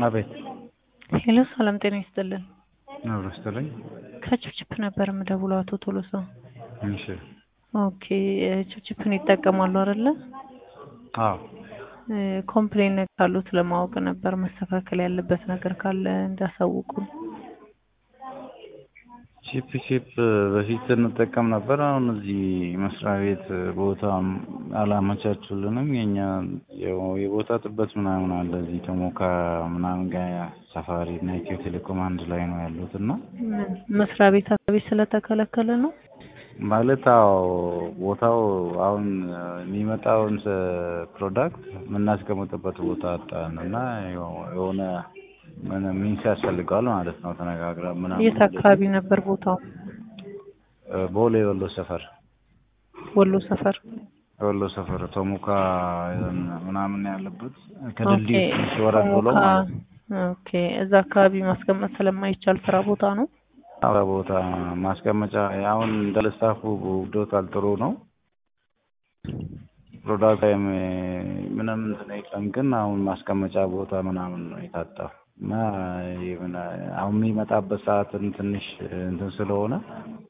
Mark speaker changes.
Speaker 1: አቤት
Speaker 2: ሄሎ ሰላም ጤና ይስጥልን።
Speaker 1: አብሮ ስትለኝ
Speaker 2: ከችፕችፕ ነበር የምደውለው አቶ ቶሎሳ።
Speaker 1: እሺ
Speaker 2: ኦኬ ችፕችፕን ይጠቀማሉ አይደለ?
Speaker 1: አዎ
Speaker 2: ኮምፕሌን ካሉት ለማወቅ ነበር መስተካከል ያለበት ነገር ካለ እንዳሳውቁ።
Speaker 1: ቺፕ ቺፕ በፊት እንጠቀም ነበር። አሁን እዚህ መስሪያ ቤት ቦታ አላመቻቹልንም። የኛ ያው የቦታ ጥበት ምናምን አለ። እዚህ ተሞካ ምናምን ጋር ሰፋሪ እና ኢትዮ ቴሌኮም አንድ ላይ ነው ያሉት እና
Speaker 2: ምን መስሪያ ቤት አካባቢ ስለተከለከለ ነው?
Speaker 1: ማለት አዎ ቦታው አሁን የሚመጣውን ፕሮዳክት የምናስቀምጥበት ቦታ አጣን እና የሆነ ምን ሚንስ ያስፈልገዋል ማለት ነው። ተነጋግረን ምናምን
Speaker 2: የት አካባቢ ነበር ቦታው?
Speaker 1: ቦሌ ወሎ ሰፈር
Speaker 2: ወሎ ሰፈር።
Speaker 1: ወሎ ሰፈር ቶሙካ ምናምን ያለበት ከድልድዩ ትንሽ ወረድ ብሎ
Speaker 2: ቶሞካ፣
Speaker 1: ማለት ነው።
Speaker 2: ኦኬ እዛ አካባቢ ማስቀመጥ ስለማይቻል ስራ ቦታ ነው።
Speaker 1: አዎ ቦታ ማስቀመጫ አሁን እንዳለ ስታፉ ውዶታል፣ ጥሩ ነው ፕሮዳክት ላይም ምንም እንትን የለም። ግን አሁን ማስቀመጫ ቦታ ምናምን ነው የታጣው እና የምን አሁን የሚመጣበት ሰዓትን ትንሽ እንትን ስለሆነ